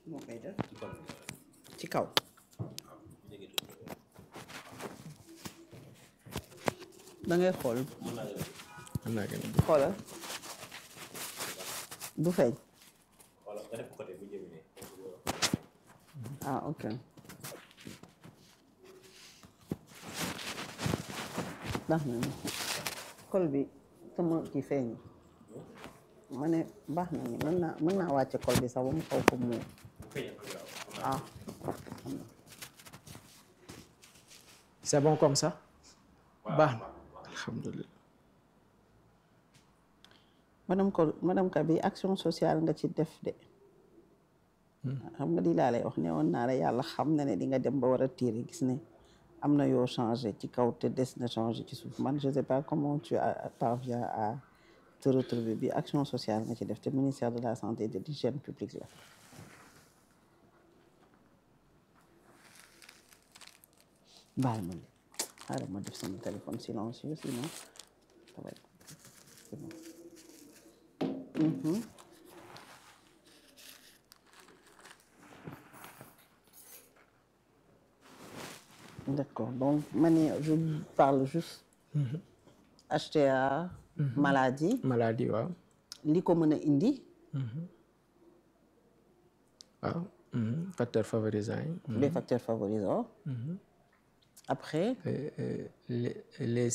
moo koy def ci kon bi ci kaw jege tuuti da ngay xool mën naa jege mën naa gën a xoolal du feeñ wala nga def ko côté bu jëmee ne ah ok baax na ni col bi sama kii feeñ ma ne baax na ni mën naa mën naa wàcce col bi sax ba mu xaw ko mu bu feeñee ko gaaw ah c'est bon comme ça baax na alhamdulilah madame ko madame ka bi action sociale nga ci def de xam nga di laa lay wax ne woon naa la yàlla xam na ne di nga dem ba war a tiire gis ne am na yoo changé ci kaw te des na changé ci suuf man je sais pas comment tu as- parviens à te retrouver bi action sociale nga ci def te ministère de la santé et de l'hygiène publique la baal ma de xaaral ma def sama téléphone silencieux sinon ça va être c'est bon. Mhm. D'accord. Donc, mani- je parle juste HTA, maladie, maladie waaw li ko mën a indi, waaw mhm. facteur favorisant yi les facteurs favorisants. Après, Euh, euh, les les